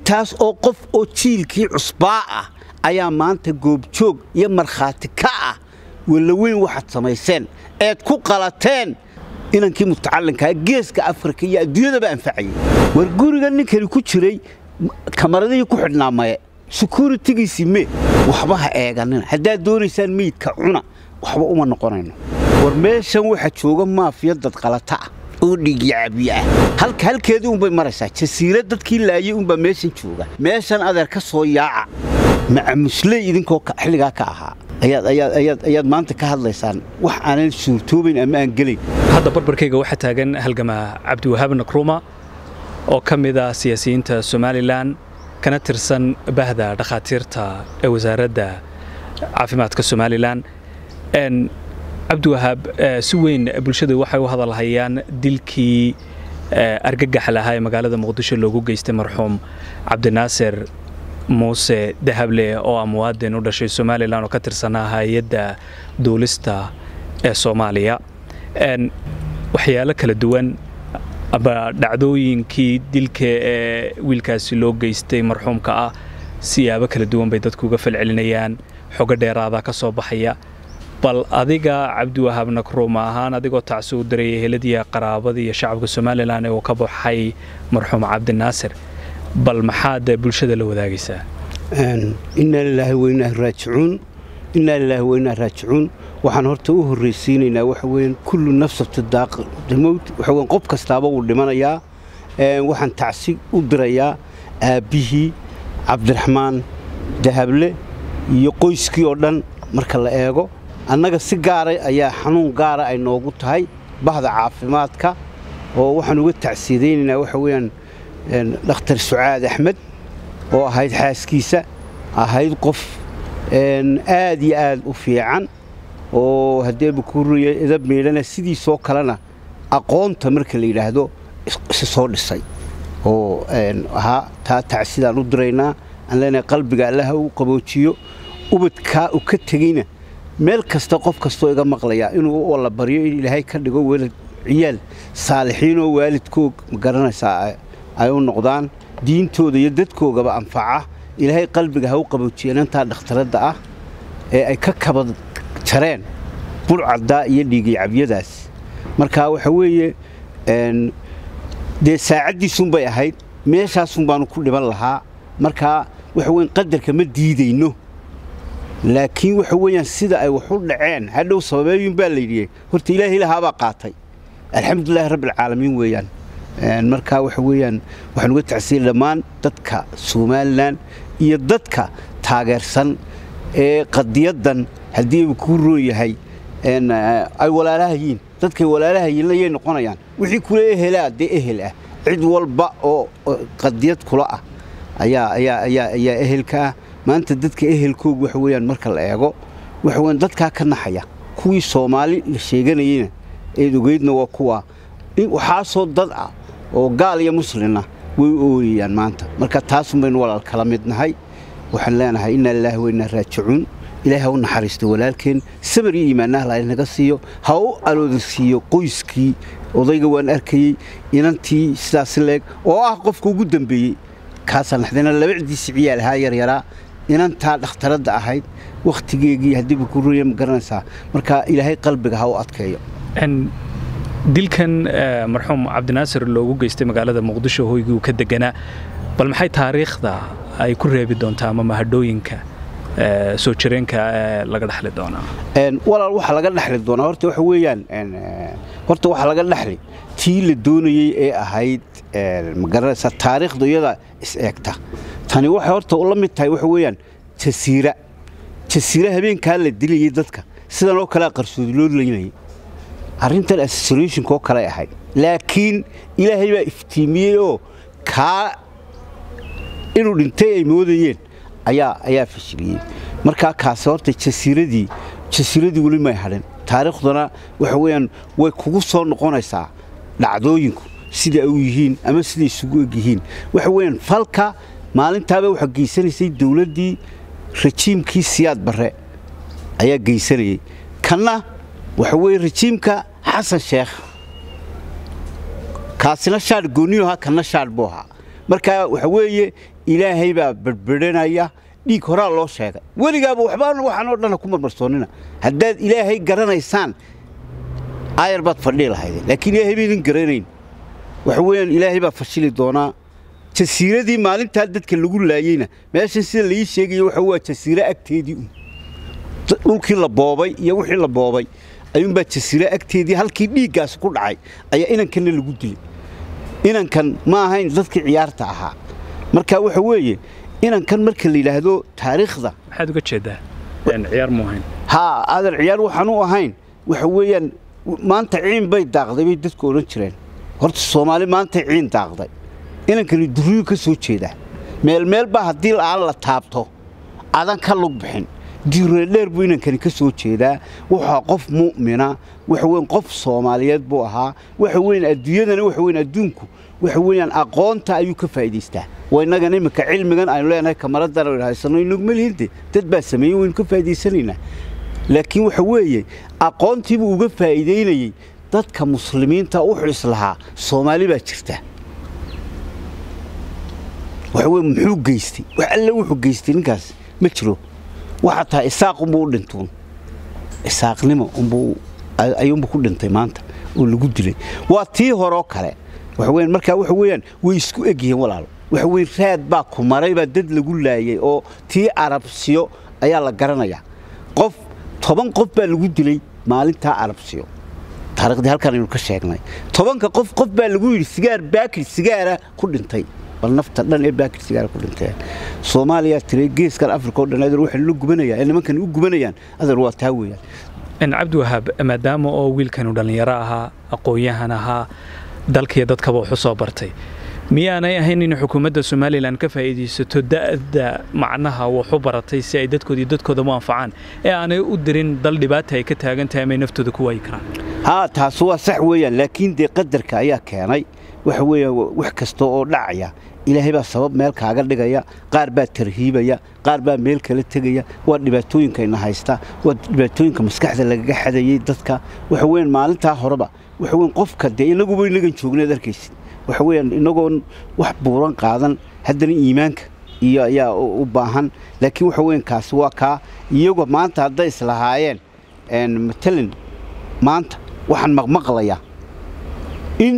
intaas oo qof oo jiilkii cusbaa ah ayaa maanta goobjoog iyo markhaati ka ah wallaweyn waxaad samayseen eed ku qalateen inankii mutacalinkaa geeska afrika iyo adduunyadaba anfacayay war guriga ninkani ku jiray kamaradihii ku xidhnaa maye sekuritigiisii me waxba ha eeganina haddaad doonaysaan meydka cuna waxba uma noqonayno war meeshan waxaa jooga maafiya dad qalata ah oo dhiigyacabiye ah halka halkeedii unbay maraysaa jasiira dadkii laayay unbaa meeshan jooga meeshan adeer ka soo yaaca macamusley idinkoo xilligaa ka ahaa ayaad maanta ka hadlaysaan wax aanan suurtoobayn ama aan gelayn hadda barbarkayga waxaa taagan halgamaa cabdiwahaab nakruuma oo ka mid ah siyaasiyiinta somalilan kana tirsan bahda dhakhaatiirta ee wasaaradda caafimaadka somalilan cabdiwahaab si weyn bulshadu waxay u hadalhayaan dilkii argagax lahaa ee magaalada muqdisho loogu geystay marxuum cabdinaasir muuse dahable oo ah muwaadin u dhashay somalilan oo ka tirsanaa hay-adda duulista ee soomaaliya waxyaalo kala duwan aba dhacdooyinkii dilka ee wiilkaasi loo geystay marxuumka ah siyaabo kala duwan bay dadku uga falcelinayaan xogo dheeraada ka soo baxaya bal adiga cabdiwahaab nakruuma ahaan adigoo tacsi u diraya heladiiya qaraabada iyo shacabka somalilan ee uu ka baxay marxuum cabdinaasir bal maxaad bulshada la wadaagaysaa innaa lilaahi wainaa raajicuun innaa lilaahi wainaa raajicuun waxaan horta u horraysiinaynaa waxa weeyaan kullu nafsabta daaqdamowd waxa weyan qof kastaaba wuu dhimanayaa waxaan tacsi u dirayaa aabbihii cabdiraxmaan dahable iyo qoyskii oo dhan marka la eego annaga si gaara ayaa xanuun gaara ay noogu tahay bahda caafimaadka oo waxaan uga tacsiidaynaynaa waxa weeyaan dhakhtar sucaad axmed oo ahayd xaaskiisa ahayd qof aad iyo aad u fiican oo haddeeba kuuriya edab meydhana sidiisoo kalena aqoonta marka la yidhaahdo isi soo dhisay oo ahaa taa tacsidaan u diraynaa aan leenahay qalbiga allaha u qaboojiyo ubadkaa u ka tegeyna meel kasta qof kastoo iga maqlayaa inuu walla baryo in ilaahay ka dhigo welad ciyaal saalixiinoo waalidkoog ma garanaysaa ay u noqdaan diintooda iyo dadkoogaba anfaca ilaahay qalbiga ha u qaboojiya inantaa dhakhtaradda ah ee ay ka kaba jareen burcaddaa iyo dhiigayacabyadaas marka waxa weeye dee saacaddiisunbay ahayd meeshaasun baanu ku dhiban lahaa markaa waxa weyan qadarka ma diidayno laakiin waxa weeyaan sida ay wax u dhaceen hadhow sababeeyun baa layidhi horta ilaahay lahaabaa qaatay alxamdulilahi rabbialcaalamiin weeyaan markaa waxa weeyaan waxaan uga tacsiya dhammaan dadka somalilan iyo dadka taageersan ee qadiyaddan haddii uu kuu roon yahay ay walaalahayiin dadkay walaalahayiinna yay noqonayaan wixii kula ehelaa dee ehel ah cid walba oo qadiyad kula ah ayaa ayaa ayaa ayaa ehelka ah maanta dadka ehelkoogu waxa weeyaan marka la eego waxa weeyaan dadkaa ka naxaya kuwii soomaali la sheeganayeyna eed ogeydna waa kuwa waxaasoo dad ah oo gaal iyo muslimna way u ooyayaan maanta marka taasun baynu walaal kala mid nahay waxaan leenahay innaa lilaahi wainaa raajicuun ilaahay ha u naxariisto walaalkeen samar iyo iimaanaha la naga siiyo ha u aloodasiiyo qoyskii odayga waan arkayey inantii sidaas leeg oo ah qofka ugu dambeeyey kaasaan naxdayna labacdiisi ciyaal ahaa yaryaraa inantaa dhakhtaradda ahayd wakhtigeegii haddiiba ku ruya ma garanaysaa marka ilaahay qalbiga ha u adkeeyo dilkan marxuum cabdinaasir loogu geystay magaalada muqdisho hoygii uu ka deganaa bal maxay taariikhda ay ku reebi doontaa ama mahadhooyinka soo jireenka laga dhexli doonaa walaal waxaa laga dhexli doonaa horta waxa weeyaan horta waxaa laga dhexli tii la doonayey ee ahayd ma garanaysaa taariikhda iyada is eegta tani waxay horta la mid tahay waxa weeyaan jasiira jasiira habeenkaa la dilayay dadka sidan oo kalea qarsoodi loo laynayay arrintan associationkoo kale ahayd laakiin ilaahay baa iftiimiyey oo kaa inuu dhintay ay moodayeen ayaa ayaa fashiliyey markaa kaasi horta jasiiradii jasiiradii weli may hadhin taariikhduna waxa weeyaan way kugu soo noqonaysaa dhacdooyinku sida ay u yihiin ama siday isugu eg yihiin waxa weeyaan falka maalintaaba waxaa geysanaysay dowladdii rajiimkii siyaad barre ayaa geysanayey kanna waxa weeye rajiimka xasan sheekh kaasina shaadh gooniyu ahaa kanna shaadh buu ahaa marka waxa weeye ilaahay baa bedbedhanaya dhiig horaa loo sheegay weligaaba waxbaan waxaan oo dhanna ku marmarsoonnina haddaad ilaahay garanaysaan aayar baad fadhii lahaydeen laakiin ilaahay baydin garanayn waxa weeyaan ilaahay baa fashili doonaa jasiiradii maalintaa dadka lagu laayeyna meeshan sida laii sheegayo waxa waa jasiiro agteedii un dhulkii la boobay iyo wixii la boobay ayuunbaa jasiiro agteedii halkii dhiiggaas ku dhacay ayaa inankanna lagu dilay inankan ma ahayn dadkii ciyaarta ahaa marka waxa weeye inankan marka la yidhaahdo taariikhda maxaad uga jeedaa ciyaar mu ahayn haa aadan ciyaar waxaan u ahayn waxa weeyaan maanta ciin bay daaqday bay dadku odhan jireen horta soomaali maantay ciin daaqday inankani durriyu ka soo jeedaa meelmeel baa haddii aan la taabto adan ka lug bixin diiradheer buu inankani ka soo jeedaa wuxuu qof mu'mina waxa weyn qof soomaaliyeed buu ahaa waxa weyn adduunyadana waxa weyn adduunku waxa weeyaan aqoonta ayuu ka faa'iidaystaa waa innagan iminka cilmigan aynu leenahay kamaradan aynu haysano inaguma lihinte dad baa sameeyey waynu ka faa'iidaysanaynaa laakiin waxa weeye aqoontiibuu uga faa'iidaynayey dadka muslimiinta wuxuu islahaa soomaali baa jirta waxa weye muxuu geystay wax alle wuxuu geystay ninkaas ma jiro waxaa tahay isaaq unbuu u dhintuun isaaqnimo unbuu ayuunbu ku dhintay maanta oo lagu dilay waa tii horoo kale waxa weeyaan markaa waxa weeyaan way isku eg yihiin walaalo waxa weeye raad baa ku maray baa dad lagu laayay oo tii arabsiyo ayaa la garanayaa qof toban qof baa lagu dilay maalintaa arabsiyo taariikhdii halkan aynu ka sheegnay tobanka qof qof baa lagu yidhi sigaar baakir sigaara ku dhintay bal nafta dhan ee baakir sigaara ku dhinteen soomaaliya tiray geeskan afrika oo dhan adeer waxay la gubanayaan ee nimankan u gubanayaan adeer waa taa weeyaan cabdiwahaab maadaama oo wiilkanu dhallinyaro ahaa aqoon-yahan ahaa dalkiiyo dadkaba waxu soo bartay miyaanay ahayn in xukuumadda somalilan ka faa'iidaysato da'da macnaha waxu baratay si ay dadkooda iyo dadkooda u anfacaan ee aanay u dirin dal dhibaata ay ka taagan tahay amay naftooda ku waayi karaan haa taas waa sax weeyaan laakiin dee qadarka ayaa keenay waxa weeya wax kasta oo dhacaya ilaahay baa sabab meel kaaga dhigaya qaar baa tarhiibaya qaar baa meel kala tegaya waa dhibaatooyinkayna haysta waa dhibaatooyinka maskaxda lagaga xadayey dadka waxa weeyaan maalintaa horeba waxa weyan qofka dee inaguba inagan joogneed arkaysid waxa weeyaan inagoon wax buuran qaadan haddana iimaanka iyo ayaa u baahan laakiin waxa weyan kaasi waa kaa iyago maanta hadday islahaayeen matalan maanta waxaan maqmaqlayaa in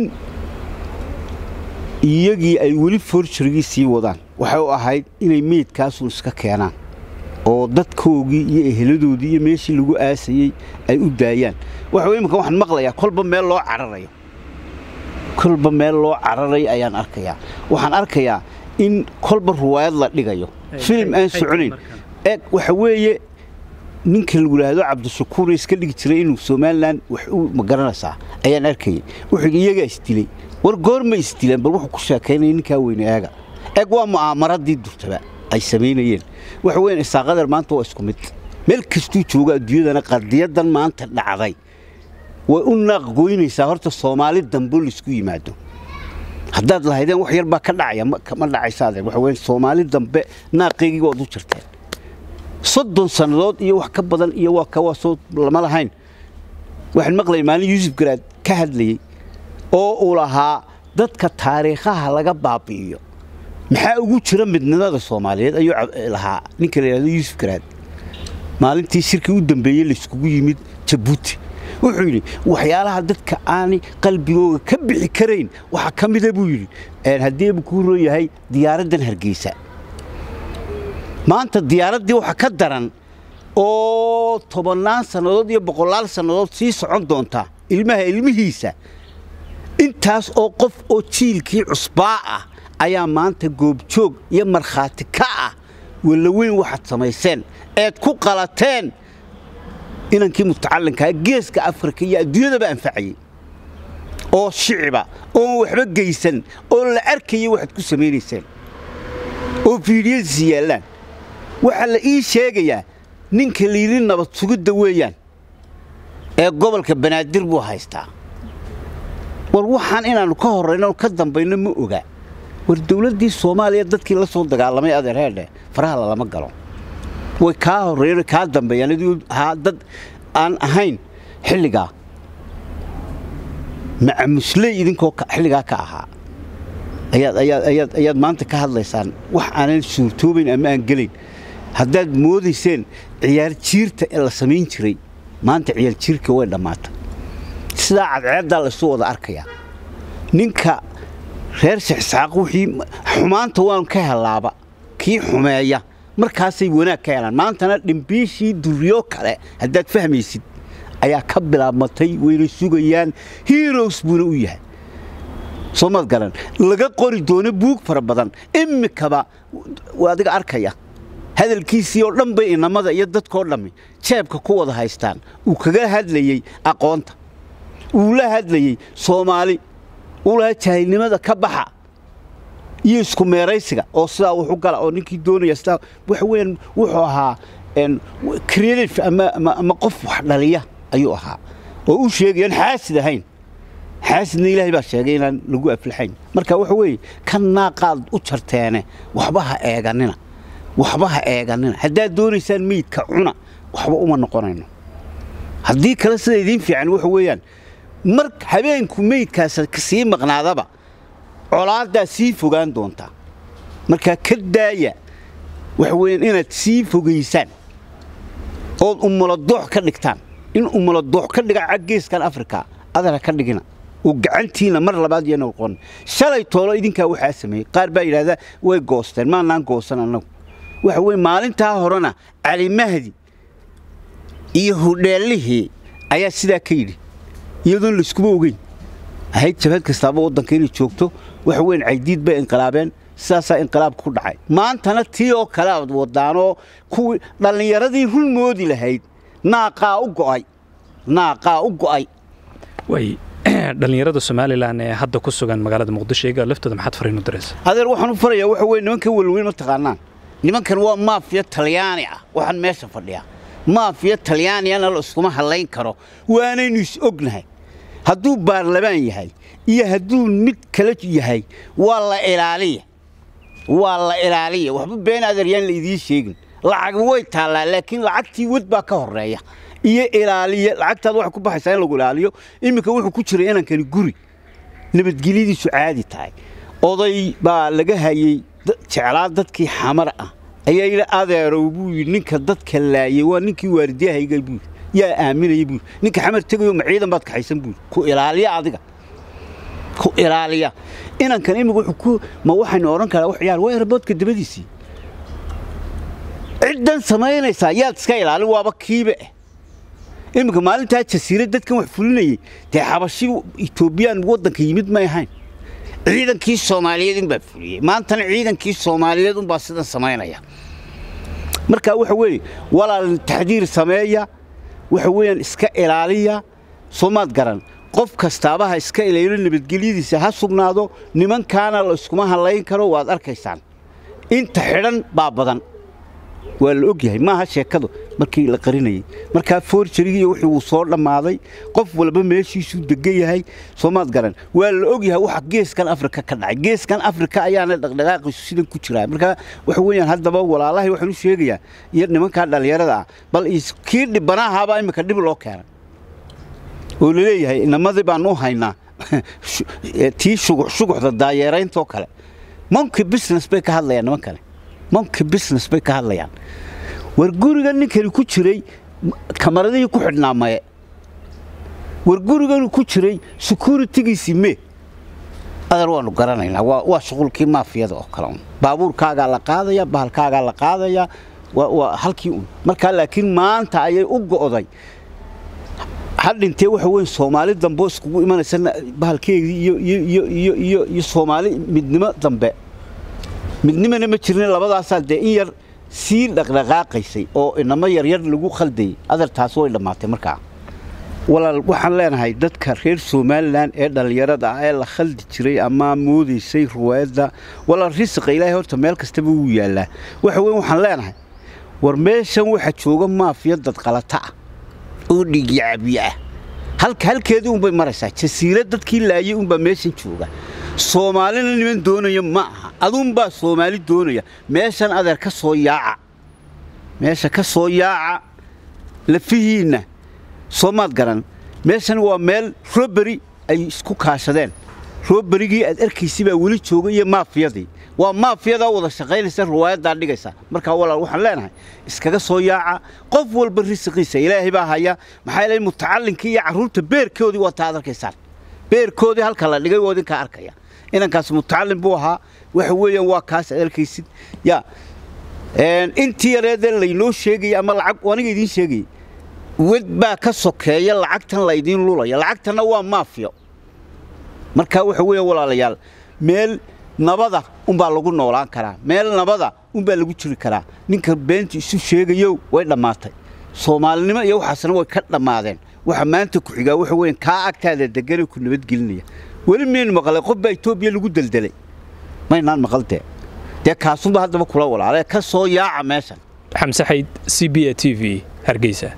iyagii ay weli forjarigii sii wadaan waxay u ahayd inay meydkaasun iska keenaan oo dadkoogii iyo eheladoodii iyo meeshii lagu aasayey ay u daayaan waxa imika waxaan maqlayaa kolba meel loo cararayo kolba meel loo cararayo ayaan arkayaa waxaan arkayaa in kolba ruwaayad la dhigayo filim aan soconayn eeg waxa weeye ninka lagu yidhaahdo cabdishakuur iska dhigi jiray inuu somalilan wax u magaranaysaa ayaan arkayay wuxuu iyagaa isdilay war goorma isdileen bal wuxuu ku sheekaynaya ninkaa weyne eega eeg waa mu'aamaradii durtaba ay samaynayeen waxa weeyaan isaaqadar maanta waa isku mid meel kastuu jooga adduunyadana qadiyadan maanta dhacday way u naaqgoynaysaa horta soomaali dambe laisku yimaado haddaad lahaydeen wax yar baa ka dhacaya ma dhacaysa adeer waxa weeyaan soomaali dambe naaqaygii waad u jirteen soddon sannadood iyo wax ka badan iyo waa ka waa soo lama lahayn waxaan maqlayay maalin yuusuf garaad ka hadlayey oo uu lahaa dadka taariikhaha laga baabi'iyo maxaa ugu jira midnimada soomaaliyeed ayuu lahaa ninka la yidhahdo yuusuf garaad maalintii shirkii u dambeeyey layskugu yimid jabuuti wuxuu yidhi waxyaalaha dadka aanay qalbigooga ka bixi karayn waxaa ka mida buu yidhi haddii ebu kuu roon yahay diyaaraddan hargeysa maanta diyaaraddii waxa ka daran oo tobannaan sannadood iyo boqolaal sannadood sii socon doonta ilmaha ilmihiisa intaas oo qof oo jiilkii cusbaa ah ayaa maanta goobjoog iyo markhaati ka ah wallaweyn waxaad samayseen eed ku qalateen inankii mutacallinkaa geeska afrika iyo adduunyadaba anfacayey oo shiciba oon waxba geysan oo la arkayay waxaad ku samaynayseen oo fiidiyadiisi yaallaan waxaa la ii sheegayaa ninka layidhi nabad sugidda weeyaan ee gobolka banaadir buu haystaa war waxaan inaannu ka horrayno ka dambayno ma oga war dawladdii soomaaliya dadkii la soo dagaalamay adeerheedhe faraha lalama galo way kaa horreeyeen kaa dambeeyaan adigu haa dad aan ahayn xilligaa macamusley idinkoo xilligaa ka ahaa ayaad ayaad ayaad ayaad maanta ka hadlaysaan wax aanan suurtoobayn ama aan gelayn haddaad moodayseen ciyaar jiirta ee la samayn jiray maanta ciyaar jiirka way dhammaatay sidaa cadceeddaa laysu wada arkayaa ninka reer shexsaaq wixii xumaanta waan ka helaaba kii xumeeya markaasay wanaag ka helaan maantana dhimbiishii duryo kale haddaad fahmaysid ayaa ka bilaabmatay wayna sugayaan heroes buuna u yahay soo maad garan laga qori doono buug fara badan imikaba waa adiga arkaya hadalkiisii oo dhan bay inamada iyo dadkoo dhammi jeebka ku wada haystaan uu kaga hadlayey aqoonta uu la hadlayey soomaali uu lahaa jaahilnimada ka baxa iyo isku meeraysiga oo sidaa wuxu gala oo ninkii doonaya sidaa waxa weeyaan wuxuu ahaa creative ama ama ama qof wax dhaliya ayuu ahaa oo u sheegayaan xaasid ahayn xaasidna ilaahay baa sheegay inaan lagu aflaxayn marka waxa weeye kan naaqaad u jarteene waxba ha eeganina waxba ha eeganina haddaad doonaysaan meydka cuna waxba uma noqonayno haddii kale sida idiin fiican waxa weeyaan mar habeenku meydkaas sii maqnaadaba colaaddaa sii fogaan doontaa markaa ka daaya waxa weeyaan inaad sii fogaysaan ood umuladoox ka dhigtaan in umuladoox ka dhiga caggeeskan afrika adana ka dhigina oo gacantiina mar labaad iyo noqon shalay toolo idinkaa waxaa sameeyey qaar baa yidhaahdaa way goosteen maanaan goosan annagu waxa weye maalintaa horena cali mahdi iyo hudheellihii ayaa sidaa ka yidhi iyadoon layskuba ogeyn ahayd jabhad kastaaba waddanka inay joogto waxa weyn caydiid bay inqilaabeen sidaasaa inqilaabka ku dhacay maantana tii oo kale aad wadaanoo kuwii dhallinyaradii run moodi lahayd naaqaa u go'ay naaqaa u go'ay way dhallinyarada somalilan ee hadda ku sugan magaalada muqdisho iyaga laftooda maxaad fariin u diraysa adeer waxaan u farayaa waxa weye nimankan welweyn ma taqaanaan nimankan waa maafiya talyaani ah waxaan meesha fadhiyaa maafiya talyaaniyana la iskuma hadlayn karo waanaynu is ognahay hadduu baarlamaan yahay iyo hadduu mid kale yahay waa la ilaaliya waa la ilaaliya waxba been adeeryaan la idiin sheegin lacag way taallaa laakiin lacagtii wad baa ka horreeya iyo ilaaliya lacagtaad waxay ku baxaysaa in lagu ilaaliyo iminka wuxuu ku jiray inankani guri nabadgelyadiisu caadi tahay oday baa laga hayey jeclaa dadkii xamar ah ayaa yidhi adeerow buu yidhi ninka dadka laayay waa ninkii waardiyahayga buu yidhi yaa aaminaya buu yidhi ninka xamar tegayo ma ciidan baad kaxaysan buu yidhi ku ilaaliya adiga ku ilaaliya inankan imika wuxuu ku ma waxaynu odhan karaa wax ciyaar waa eraboodka dabadiisii ciddan samaynaysaa yaad iska ilaalin waaba kiibe ah iminka maalintaa jasiira dadkan wax fulinayey dee xabashi etoobiyaan waddanka yimid may ahayn ciidankii soomaaliyeed unbaa fuliyey maantana ciidankii soomaaliyeed unbaa sidan samaynaya marka waxa weeye walaal taxdiir sameeya waxa weeyaan iska ilaaliya soomaad garan qof kastaabaha iska ilaalo nabadgelyadiisa ha sugnaado nimankaana la iskuma hadlayn karo waad arkaysaan inta xidhan baa badan waa la og yahay maaha sheekadu markii la qarinayey markaa forjarigii wixii uu soo dhammaaday qof walba meeshiisuu degan yahay soomaad garan waa la og yahay waxa geeskan afrika ka dhacay geeskan afrika ayaana dhaqdhaqaaqiisu sidan ku jiraa markaa waxa weeyaan haddaba walaalahay waxaan u sheegayaa iyo nimankaa dhallinyarada ah bal kii dhibanahaabaa iminka dhib loo keenay oo laleeyahay inamadii baan u haynaa tii shuguxda daayeerayntaoo kale monki business bay ka hadlayaan niman kale monki business bay ka hadlayaan war guriga ninkani ku jiray kamaradihii ku xidhnaa maye war guriganu ku jiray securitigiisii mee adeer waanu garanaynaa waa shuqulkii maafiyada oo kale un baabuurkaagaa la qaadaya bahalkaagaa la qaadaya waa halkii un markaa laakiin maanta ayay u go'day hadhintee waxa weyn soomaali dambe iskugu imanaysa bahalkeedii iyo soomaali midnimo dambe midnimana ma jirnin labadaasaa dee in yar sii dhaqdhaqaaqaysay oo inamo yaryar lagu khaldayay adeertaas way dhammaatay markaa walaal waxaan leenahay dadka reer somalilan ee dhallinyarada ah ee la khaldi jiray ama moodaysay ruwaayadda walaal risiqa ilaahay horta meel kastaba wuu yaallaa waxa weyn waxaan leenahay war meeshan waxa jooga maafiya dadqalata ah oo dhiigyo cabiye ah halka halkeedii unbay maraysaa jasiira dadkii laayay unbaa meeshan jooga soomaalina niman doonaya ma aha aduunbaa soomaali doonaya meeshan adeer ka soo yaaca meesha ka soo yaaca lafihiinna soomaad garan meeshan waa meel roberi ay isku kaashadeen rooberigii aad arkaysay baa weli jooga iyo maafiyadii waa maafiyadaa wada shaqaynaysa riwaayaddaa dhigaysa markaa walaal waxaan leenahay iskaga soo yaaca qof walba risiqiisa ilaahay baa haya maxaa yeelay mutacallinkii iyo carruurta beerkoodii waa taa ad arkaysaan beerkoodii halka la dhigay waa idinkaa arkaya inankaas mutacallin buu ahaa waxa weeyaan waa kaas aad arkaysid yaa intii yareedee laynoo sheegaya ama lacag aniga idiin sheegayay wed baa ka sokeeya lacagtan laydiin lulaya lacagtanna waa maafiyo marka waxa weeya walaalayaal meel nabada unbaa lagu noolaan karaa meel nabada unbaa lagu jiri karaa ninka beenta isu sheegayo way dhammaatay soomaalinimo iyo waxaasna way ka dhammaadeen waxa maanta ku xigaa waxa weeyaan kaa agtaada deganee ku nabadgelinaya weli miyaynu maqlay qof baa etoobiya lagu deldelay maynaan maqaldee dee kaasunba haddaba kula walaalee ka soo yaaca meeshan xamse xayd c b a t v hargeysa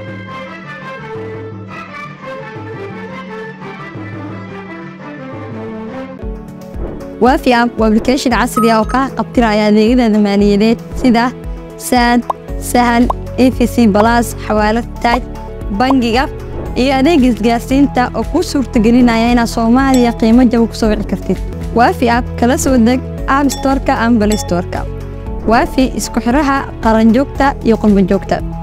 waafi app waa application casri ah oo kaa qabtiraya adeegyada maaliyadeed sida saad sahal efc balas xawaalad taaj bangiga iyo adeega isgaarsiinta oo kuu suurtagelinaya inaad soomaaliya qiimo jaba ku soo wici kartid waafi app kala soo deg app storka ama balay storka waafi isku xidhaha qaranjoogta iyo qurbanjoogta